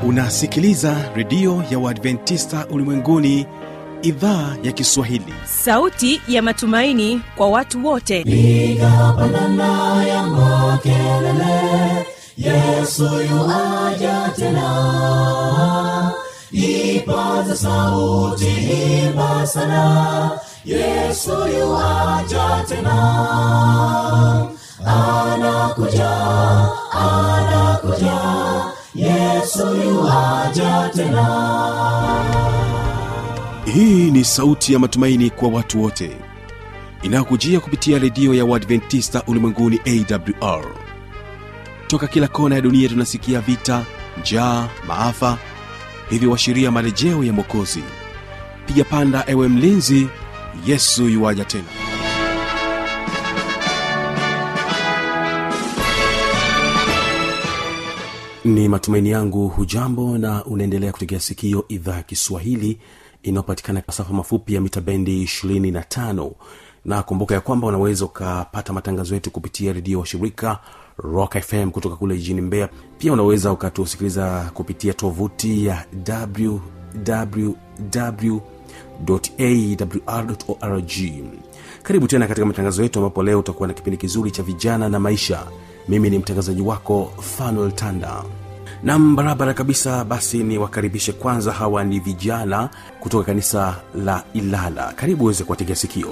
unasikiliza redio ya uadventista ulimwenguni idhaa ya kiswahili sauti ya matumaini kwa watu wote piga pandana ya makelele yesu yuaja tena ipaza sauti himba sana yesu yuaja tena anakuja anakuja yesu yuaja tena hii ni sauti ya matumaini kwa watu wote inayokujia kupitia redio ya uadventista ulimwenguni awr toka kila kona ya dunia tunasikia vita njaa maafa hivyo washiria marejeo ya mwokozi piga panda ewe mlinzi yesu yuwaja tena ni matumaini yangu hujambo na unaendelea kutegea sikio idhaa ya kiswahili inayopatikana masafa mafupi ya mita bendi 25 na kumbuka ya kwamba unaweza ukapata matangazo yetu kupitia redio wa shirika rock fm kutoka kule jijini mbeya pia unaweza ukatusikiliza kupitia tovuti ya www awr.org karibu tena katika matangazo yetu ambapo leo utakuwa na kipindi kizuri cha vijana na maisha mimi ni mtangazaji wako fanuel tanda nam barabara kabisa basi ni wakaribishe kwanza hawa ni vijana kutoka kanisa la ilala karibu uweze kuwategea sikio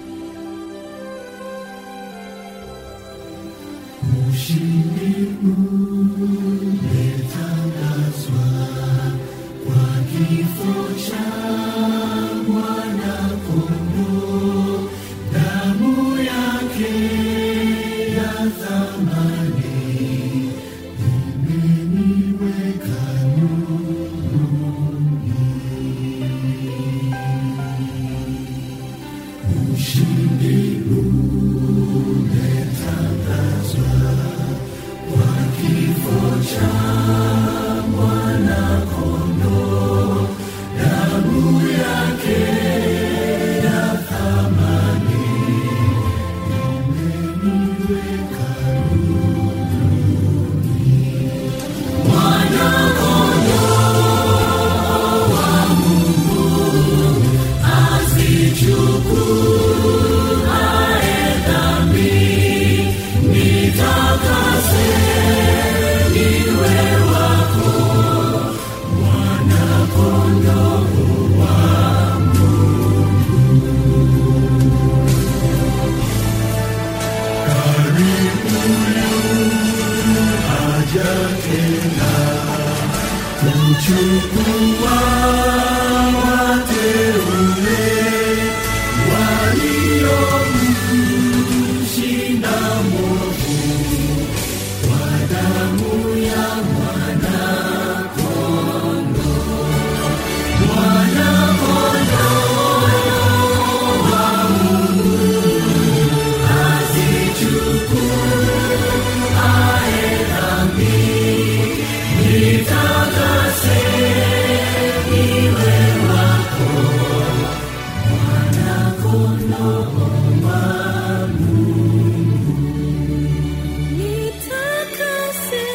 Nitakase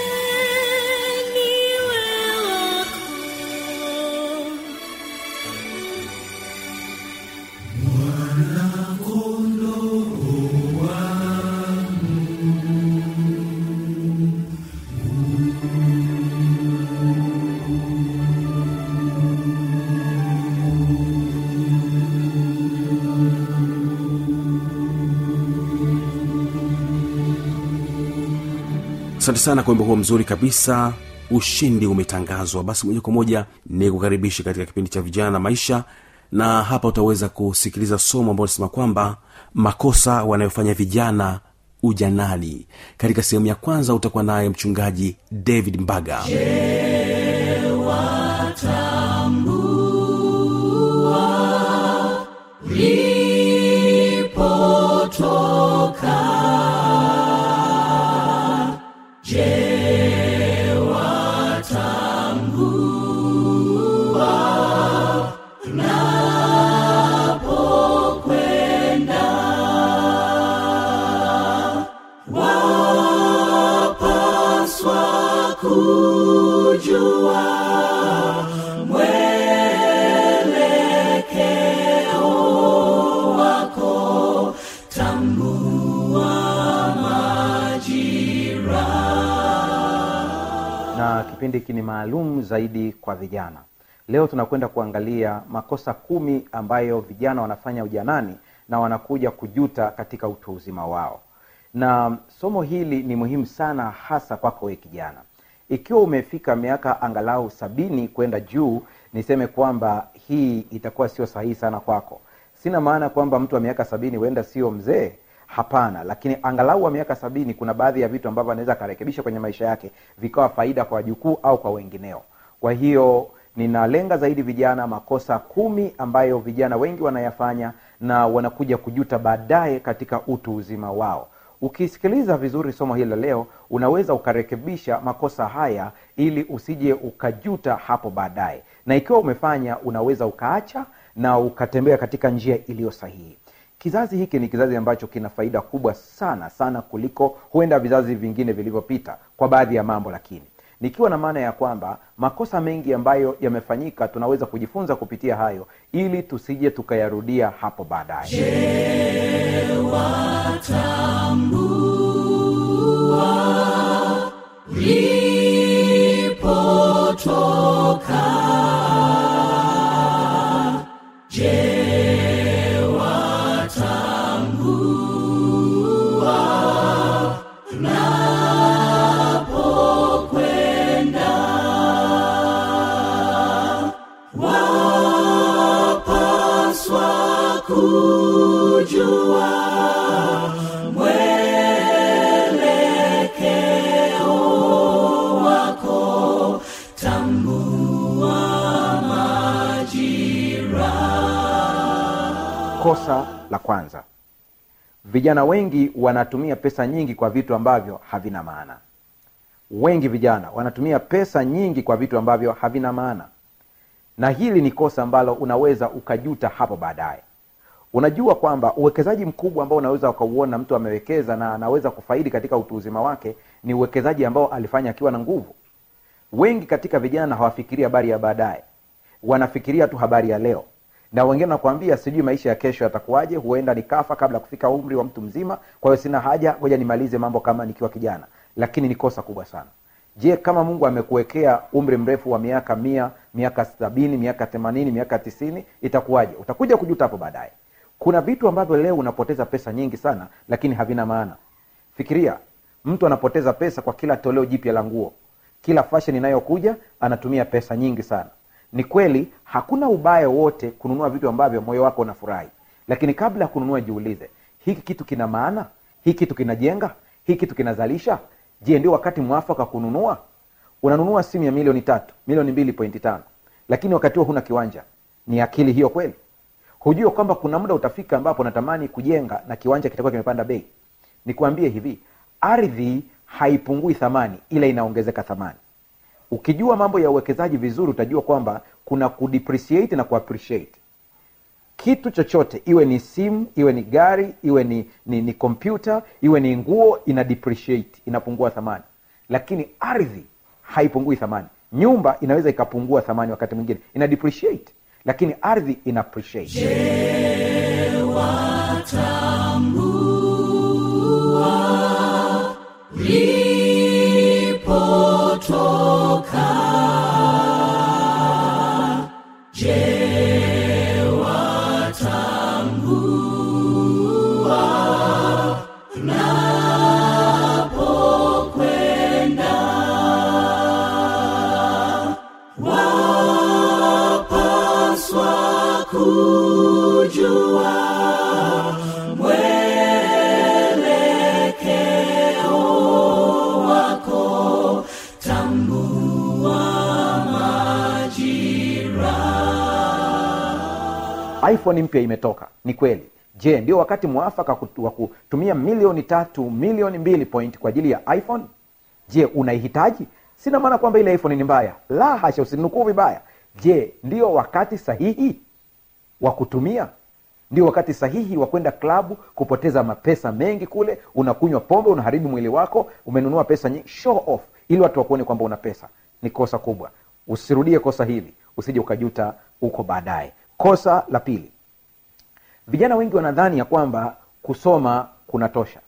niwe wako asante sana kwa wimbo huo mzuri kabisa ushindi umetangazwa basi moja kwa moja ni kukaribisha katika kipindi cha vijana na maisha na hapa utaweza kusikiliza somo ambalo linasema kwamba makosa wanayofanya vijana ujanani katika sehemu ya kwanza utakuwa naye mchungaji david mbaga kujua na kipindi hiki ni maalum zaidi kwa vijana leo tunakwenda kuangalia makosa kumi ambayo vijana wanafanya ujanani na wanakuja kujuta katika utu uzima wao na somo hili ni muhimu sana hasa kwako we kijana ikiwa umefika miaka angalau sabini kwenda juu niseme kwamba hii itakuwa sio sahihi sana kwako sina maana kwamba mtu wa miaka sabini huenda sio mzee hapana lakini angalau wa miaka sabini kuna baadhi ya vitu ambavyo anaweza akarekebisha kwenye maisha yake vikawa faida kwa wajukuu au kwa wengineo kwa hiyo ninalenga zaidi vijana makosa kumi ambayo vijana wengi wanayafanya na wanakuja kujuta baadaye katika utu uzima wao ukisikiliza vizuri somo hili la leo unaweza ukarekebisha makosa haya ili usije ukajuta hapo baadaye na ikiwa umefanya unaweza ukaacha na ukatembea katika njia iliyo sahihi kizazi hiki ni kizazi ambacho kina faida kubwa sana sana kuliko huenda vizazi vingine vilivyopita kwa baadhi ya mambo lakini nikiwa na maana ya kwamba makosa mengi ambayo yamefanyika tunaweza kujifunza kupitia hayo ili tusije tukayarudia hapo baadaye kosa la kwanza vijana wengi wanatumia pesa nyingi kwa vitu ambavyo havina maana wengi vijana wanatumia pesa nyingi kwa vitu ambavyo havina maana na hili ni kosa ambalo unaweza ukajuta hapo baadaye unajua kwamba uwekezaji mkubwa ambao unaweza ukauona mtu amewekeza na anaweza kufaidi katika utu uzima wake ni uwekezaji ambao alifanya akiwa na nguvu wengi katika vijana hawafikirii habari ya baadaye wanafikiria tu habari ya leo na wengine nakwambia sijui maisha ya kesho yatakuwaje huenda nikafa kabla ya kufika umri wa mtu mzima kwa hiyo sina haja ngoja nimalize mambo kama nikiwa kijana lakini ni kosa kubwa sana je kama mungu amekuwekea umri mrefu wa miaka mia miaka sabini miaka themanini miaka tisini itakuwaje utakuja kujuta hapo baadaye kuna vitu ambavyo leo unapoteza pesa nyingi sana lakini havina maana fikiria mtu anapoteza pesa kwa kila toleo jipya la nguo kila fashion inayokuja anatumia pesa nyingi sana ni kweli hakuna ubaya wote kununua vitu ambavyo moyo wako unafurahi lakini kabla ya kununua jiulize hiki kitu kina maana hiki kitu kinajenga hiki kitu kinazalisha je ndio wakati mwafaka kununua unanunua simu ya milioni tatu milioni mbili pointi tano lakini wakati huo huna kiwanja ni akili hiyo kweli hujua kwamba kuna muda utafika ambapo natamani kujenga na kiwanja kitakuwa kimepanda bei nikuambie hivi ardhi haipungui thamani ila inaongezeka thamani ukijua mambo ya uwekezaji vizuri utajua kwamba kuna kudepreciate na kuappreciate kitu chochote iwe ni simu iwe ni gari iwe ni ni, ni kompyuta iwe ni nguo ina depreciate inapungua thamani lakini ardhi haipungui thamani nyumba inaweza ikapungua thamani wakati mwingine ina depreciate lakini ardhi ina appreciate iphone mpya imetoka ni kweli je ndio wakati mwafaka kutu- wa kutumia milioni tatu milioni mbili point kwa ajili ya iphone je unaihitaji sina maana kwamba ile iphone ni mbaya la hasha usinukuu vibaya je ndio wakati sahihi wa kutumia ndio wakati sahihi wa kwenda klabu kupoteza mapesa mengi kule unakunywa pombe unaharibu mwili wako umenunua pesa nyingi show off ili watu wakuone kwamba una pesa ni kosa kubwa usirudie kosa hili usije ukajuta huko baadaye kosa la pili vijana wengi wanadhani ya kwamba kusoma kunatosha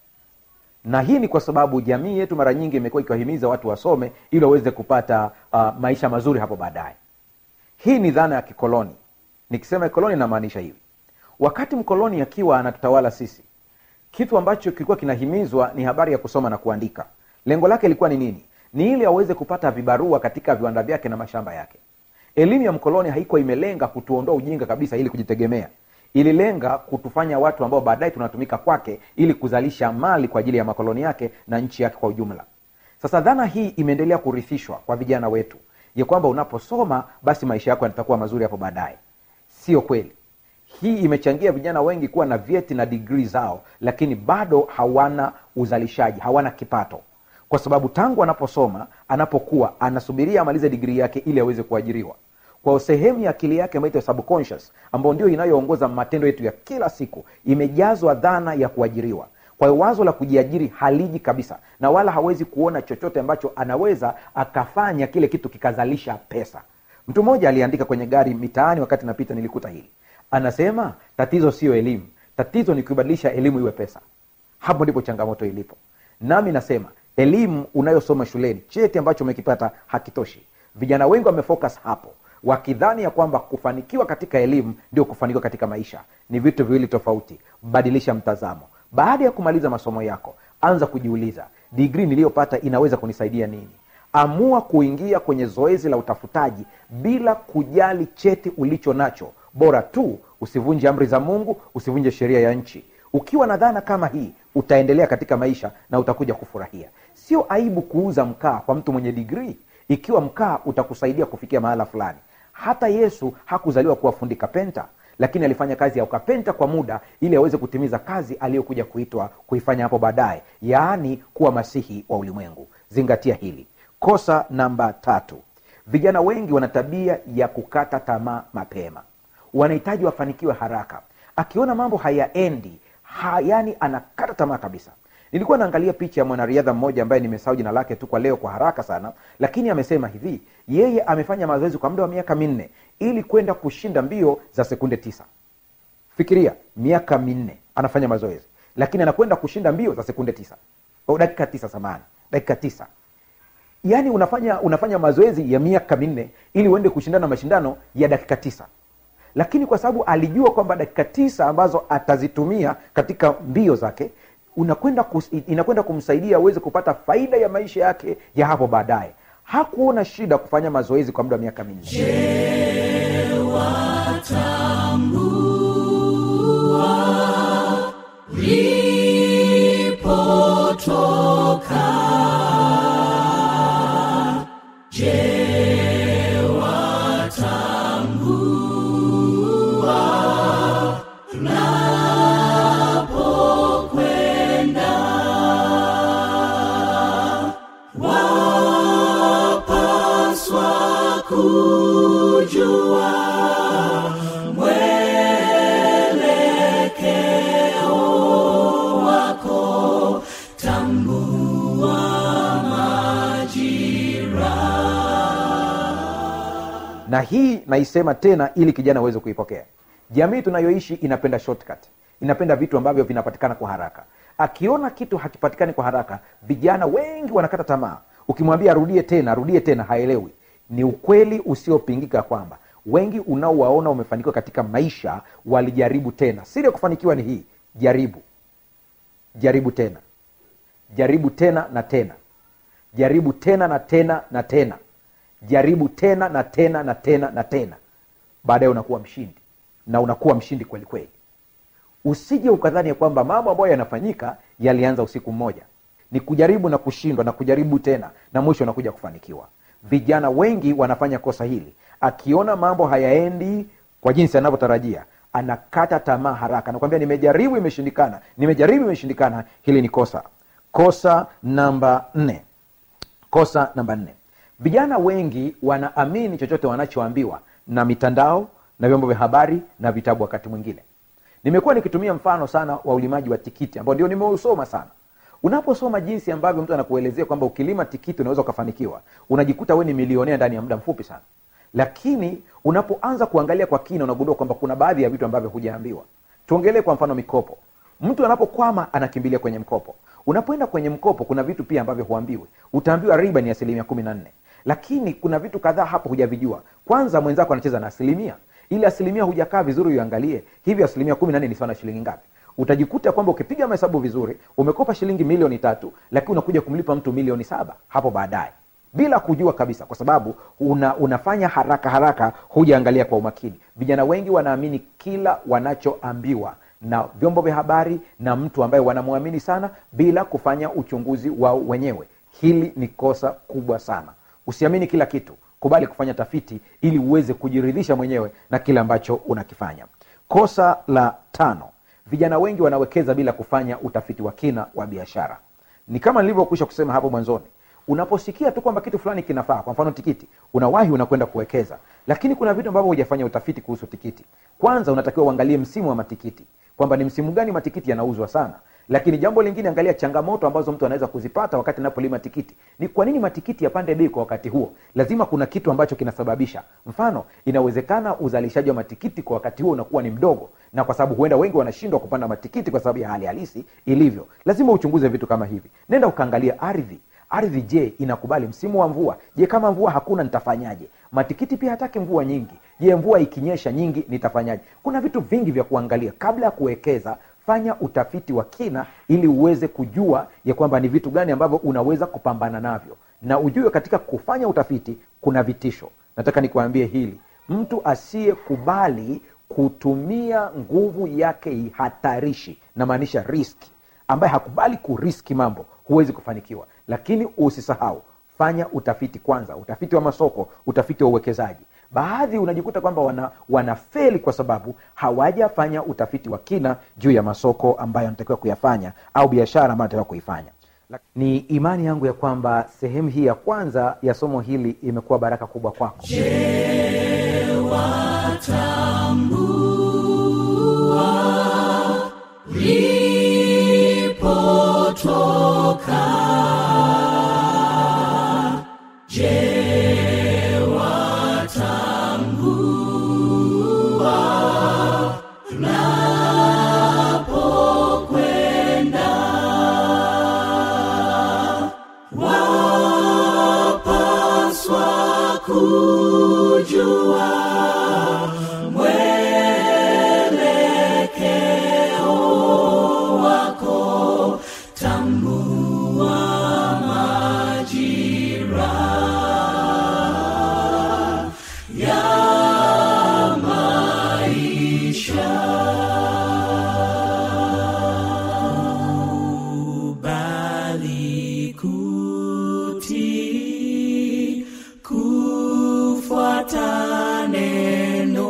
na hii ni kwa sababu jamii yetu mara nyingi imekuwa ikiwahimiza watu wasome ili waweze kupata uh, maisha mazuri hapo baadaye hii ni dhana ya kikoloni nikisema kikoloni namaanisha hivi wakati mkoloni akiwa anatutawala sisi kitu ambacho kilikuwa kinahimizwa ni habari ya kusoma na kuandika lengo lake ilikuwa ni nini ni ili aweze kupata vibarua katika viwanda vyake na mashamba yake elimu ya mkoloni haikuwa imelenga kutuondoa ujinga kabisa ili kujitegemea ililenga kutufanya watu ambao baadaye tunatumika kwake ili kuzalisha mali kwa ajili ya makoloni yake na nchi yake kwa ujumla sasa dhana hii imeendelea kurithishwa kwa vijana wetu ya kwamba unaposoma basi maisha yako yatakuwa mazuri hapo baadaye sio kweli hii imechangia vijana wengi kuwa na vyeti na digrii zao lakini bado hawana uzalishaji hawana kipato kwa sababu tangu anaposoma anapokuwa anasubiria amalize digrii yake ili aweze kuajiriwa kwa sehemu ya akili yake ambayo inaitwa subconscious ambayo ndio inayoongoza matendo yetu ya kila siku imejazwa dhana ya kuajiriwa kwa hiyo wazo la kujiajiri haliji kabisa na wala hawezi kuona chochote ambacho anaweza akafanya kile kitu kikazalisha pesa mtu mmoja aliandika kwenye gari mitaani wakati napita nilikuta hili anasema tatizo sio elimu tatizo ni kuibadilisha elimu iwe pesa hapo ndipo changamoto ilipo nami nasema elimu unayosoma shuleni cheti ambacho umekipata hakitoshi vijana wengi wamefocus hapo wakidhani ya kwamba kufanikiwa katika elimu ndio kufanikiwa katika maisha ni vitu viwili tofauti badilisha mtazamo baada ya kumaliza masomo yako anza kujiuliza digrii niliyopata inaweza kunisaidia nini amua kuingia kwenye zoezi la utafutaji bila kujali cheti ulicho nacho bora tu usivunje amri za mungu usivunje sheria ya nchi ukiwa na dhana kama hii utaendelea katika maisha na utakuja kufurahia sio aibu kuuza mkaa kwa mtu mwenye digrii ikiwa mkaa utakusaidia kufikia mahala fulani hata yesu hakuzaliwa kuwa fundi kapenta lakini alifanya kazi ya ukapenta kwa muda ili aweze kutimiza kazi aliyokuja kuitwa kuifanya hapo baadaye yaani kuwa masihi wa ulimwengu zingatia hili kosa namba tatu vijana wengi wana tabia ya kukata tamaa mapema wanahitaji wafanikiwe haraka akiona mambo hayaendi ha, yani anakata tamaa kabisa nilikuwa naangalia picha ya mwanariadha mmoja ambaye nimesahau jina lake tu kwa leo kwa haraka sana lakini amesema hivi yeye amefanya mazoezi kwa muda wa miaka minne ili kwenda kushinda mbio za sekunde tisa fikiria miaka minne anafanya mazoezi lakini anakwenda kushinda mbio za sekunde tisa o, dakika tisa samani dakika tisa yaani unafanya unafanya mazoezi ya miaka minne ili uende kushindana mashindano ya dakika tisa lakini kwa sababu alijua kwamba dakika tisa ambazo atazitumia katika mbio zake unakwenda kus, inakwenda kumsaidia aweze kupata faida ya maisha yake ya hapo baadaye hakuona shida kufanya mazoezi kwa muda wa miaka minne na hii naisema tena ili kijana aweze kuipokea jamii tunayoishi inapenda shortcut inapenda vitu ambavyo vinapatikana kwa haraka akiona kitu hakipatikani kwa haraka vijana wengi wanakata tamaa ukimwambia arudie tena arudie tena haelewi ni ukweli usiopingika kwamba wengi unaowaona umefanikiwa katika maisha walijaribu tena siri ya kufanikiwa ni hii jaribu jaribu tena jaribu tena na tena jaribu tena na tena na tena jaribu tena na tena na tena na tena baadaye unakuwa mshindi na unakuwa mshindi kweli kweli usije ukadhani ya kwamba mambo ambayo yanafanyika yalianza usiku mmoja ni kujaribu na kushindwa na kujaribu tena na mwisho unakuja kufanikiwa vijana wengi wanafanya kosa hili akiona mambo hayaendi kwa jinsi anavyotarajia anakata tamaa haraka nakwambia nimejaribu imeshindikana nimejaribu imeshindikana hili ni kosa kosa namba nne kosa namba nne vijana wengi wanaamini chochote wanachoambiwa na mitandao na vyombo vya habari na vitabu wakati mwingine nimekuwa nikitumia mfano sana wa ulimaji wa tikiti ambao ndio nimeusoma sana unaposoma jinsi ambavyo mtu anakuelezea kwamba ukilima tikiti unaweza ukafanikiwa unajikuta we ni milionea ndani ya muda mfupi sana lakini unapoanza kuangalia kwa kina unagundua kwamba kuna baadhi ya vitu ambavyo hujaambiwa tuongelee kwa mfano mikopo mtu anapokwama anakimbilia kwenye mkopo unapoenda kwenye mkopo kuna vitu pia ambavyo huambiwi utaambiwa riba ni asilimia kumi na nne lakini kuna vitu kadhaa hapo hujavijua kwanza mwenzako anacheza na asilimia ili asilimia hujakaa vizuri uangalie hivi asilimia kumi na nne ni sawa na shilingi ngapi utajikuta kwamba ukipiga mahesabu vizuri umekopa shilingi milioni tatu lakini unakuja kumlipa mtu milioni saba hapo baadaye bila kujua kabisa kwa sababu una, unafanya haraka haraka hujaangalia kwa umakini vijana wengi wanaamini kila wanachoambiwa na vyombo vya habari na mtu ambaye wanamwamini sana bila kufanya uchunguzi wao wenyewe hili ni kosa kubwa sana usiamini kila kitu kubali kufanya tafiti ili uweze kujiridhisha mwenyewe na kile ambacho unakifanya kosa la tano vijana wengi wanawekeza bila kufanya utafiti wa kina wa biashara ni kama nilivyokwisha kusema hapo mwanzoni unaposikia tu kwamba kitu fulani kinafaa kwa mfano tikiti unawahi unakwenda kuwekeza lakini kuna vitu ambavyo hujafanya utafiti kuhusu tikiti kwanza unatakiwa uangalie msimu wa matikiti kwamba ni msimu gani matikiti yanauzwa sana lakini jambo lingine angalia changamoto ambazo mtu anaweza kuzipata wakati anapolima tikiti ni kwa nini matikiti yapande bei kwa wakati huo lazima kuna kitu ambacho kinasababisha mfano inawezekana uzalishaji wa matikiti kwa wakati huo unakuwa ni mdogo na kwa sababu huenda wengi wanashindwa kupanda matikiti kwa sababu ya hali halisi ilivyo lazima uchunguze vitu kama hivi nenda ukaangalia ardhi ardhi je inakubali msimu wa mvua je kama mvua hakuna nitafanyaje matikiti pia hataki mvua nyingi je mvua ikinyesha nyingi nitafanyaje kuna vitu vingi vya kuangalia kabla ya kuwekeza fanya utafiti wa kina ili uweze kujua ya kwamba ni vitu gani ambavyo unaweza kupambana navyo na ujue katika kufanya utafiti kuna vitisho nataka nikuambie hili mtu asiyekubali kutumia nguvu yake hatarishi namaanisha riski ambaye hakubali kuriski mambo huwezi kufanikiwa lakini usisahau fanya utafiti kwanza utafiti wa masoko utafiti wa uwekezaji baadhi unajikuta kwamba wana wanafeli kwa sababu hawajafanya utafiti wa kina juu ya masoko ambayo anatakiwa kuyafanya au biashara ambayo anatakiwa kuifanya ni imani yangu ya kwamba sehemu hii ya kwanza ya somo hili imekuwa baraka kubwa kwako bali kuti kufuata neno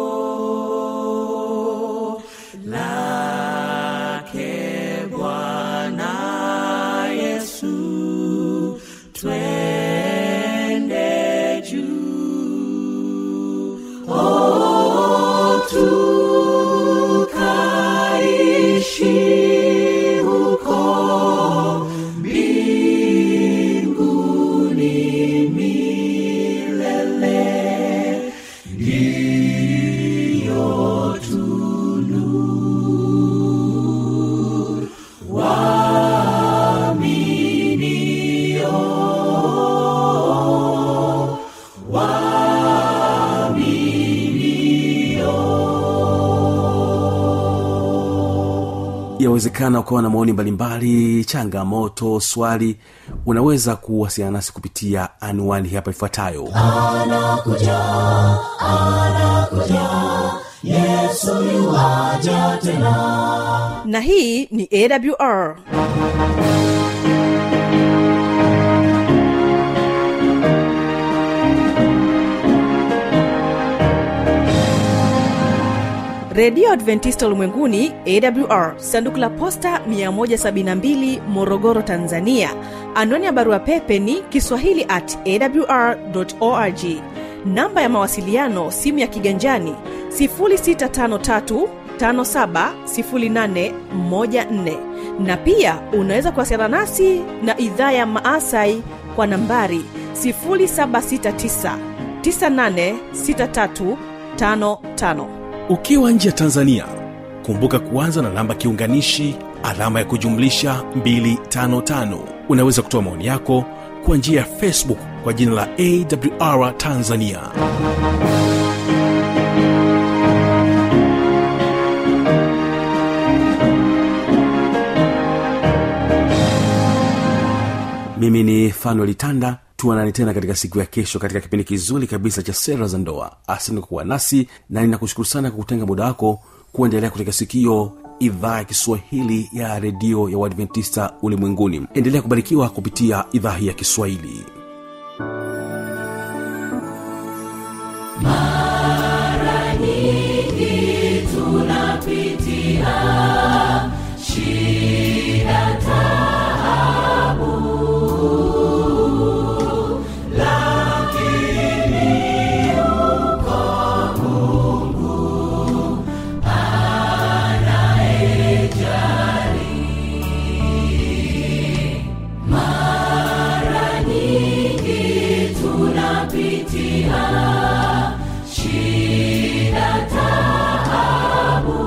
lake Bwana Yesu, twende juu. Oh, tukaishi huko mbinguni milele, ndiyo tunu waaminio yawezekana ukawa na maoni mbalimbali changamoto swali unaweza kuwasiliana nasi kupitia anwani hapa ifuatayo anakuja anakuja yesu yuaja tena na hii ni awr redio adventista ulimwenguni awr sanduku la posta 172 morogoro tanzania anwani ya barua pepe ni kiswahili at awr org namba ya mawasiliano simu ya kiganjani 653 570814 na pia unaweza kuwasiliana nasi na idhaa ya maasai kwa nambari 769 986355 ukiwa nje ya tanzania kumbuka kuanza na namba kiunganishi alama ya kujumlisha 255 unaweza kutoa maoni yako kwa njia ya facebook kwa jina la awr tanzania mimi ni fanuel tanda tuanane tena katika siku ya kesho katika kipindi kizuri kabisa cha sera za ndoa asante kwa kuwa nasi na ninakushukuru sana kwa kutenga muda wako kuendelea kutega sikio idhaa ya kiswahili ya redio ya uadventista ulimwenguni endelea kubarikiwa kupitia idhaa hii ya kiswahili mara nyingi tunapitia shida taabu lakini uko mungu anayejali mara nyingi tunapitia shida taabu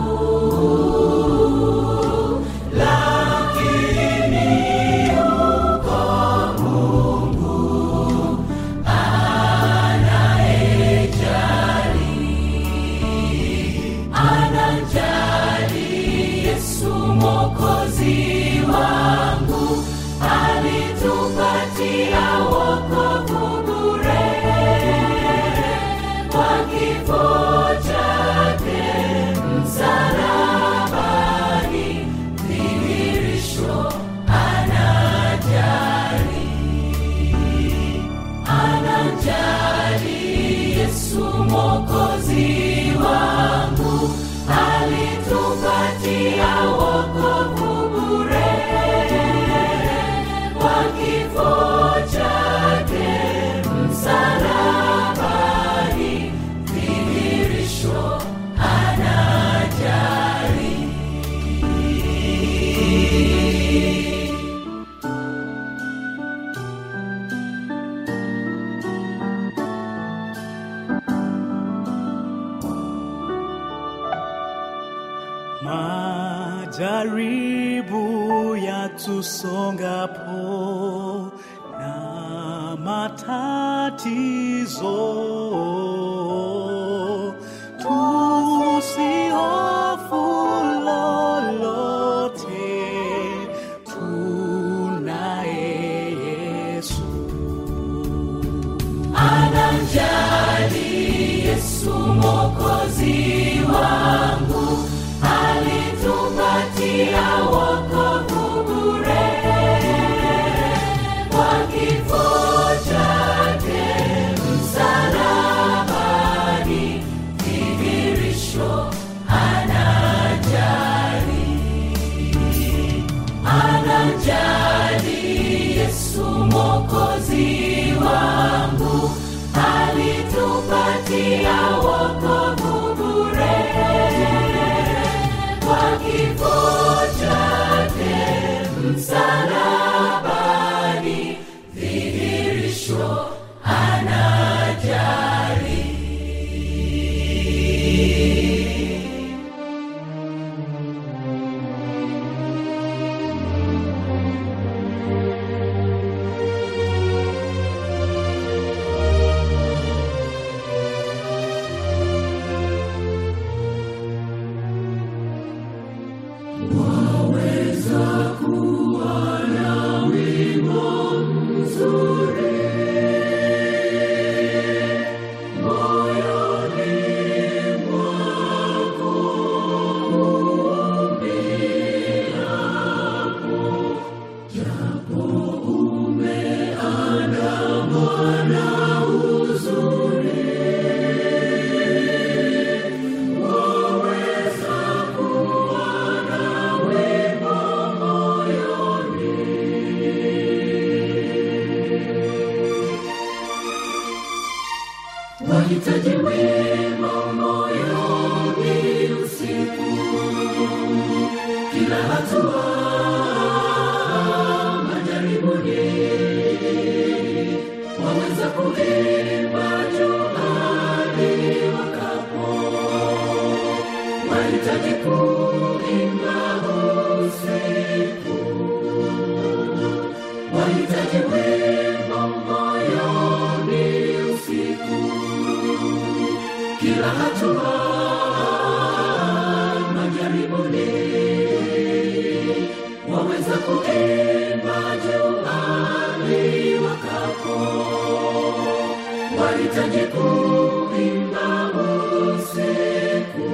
lakini uko mungu anayejali anajali yesu mokozi wangu alitupatia wokovu bure kwa kifo chake msalabani dhihirisho anajali anajali yesu mokozi wangu alitupatia wokovu bure kwa kifo chake msalabani dhihirisho anajali majaribu yatusongapo na matatizo tusihofu lolote tunaye yesu anajali yesu mokozi wangu alitupatia wokovu bure kwa kifo chake msalabani dhihirisho anajali anajali yesu mokozi wangu alitupatia wokovu bure kwa kifo chake msalabani dhihirisho anajali wahitaji wema moyoni usiku kila hatua majaribuni waweza kuimba juhadi wakapo wahitaji ku waweza kuimba juani wakapo wahitaji kuimba usiku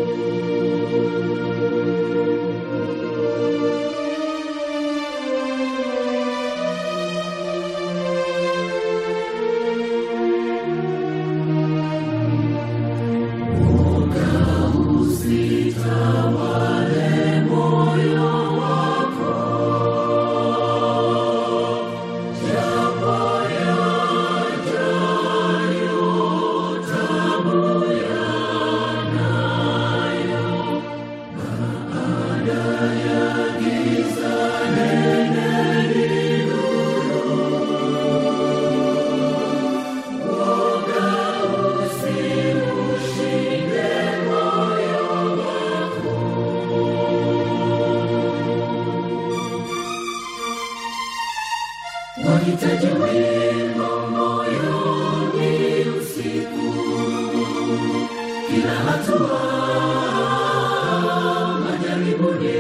wahitaji wimbo moyoni usiku kila hatua majaribuni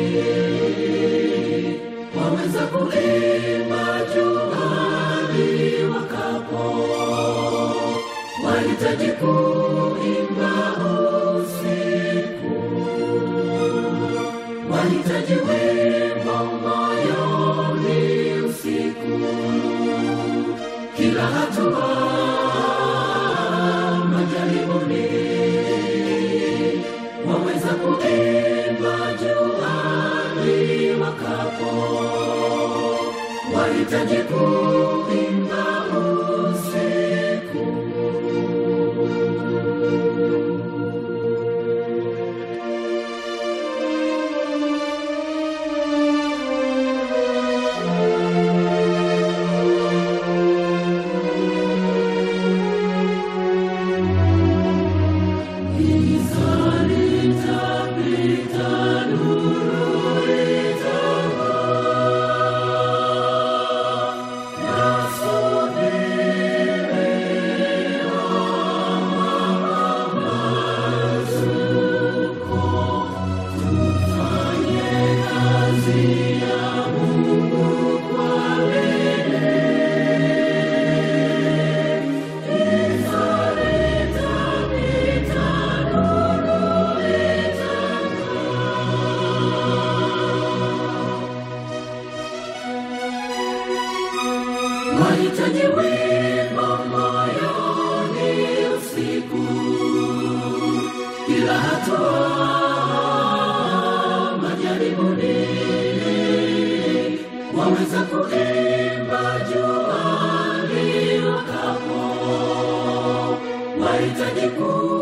waweza kuimba juani wakapo wahitaji kuimba usiku wahitaji wimbo moyoni usiku kila hatua majaribuni waweza kuimba juani wakapo wahitaji kuimba usiku wahitaji wimbo moyoni usiku kila hatua majaribuni waweza kuimba juani wakapo wahitaji ku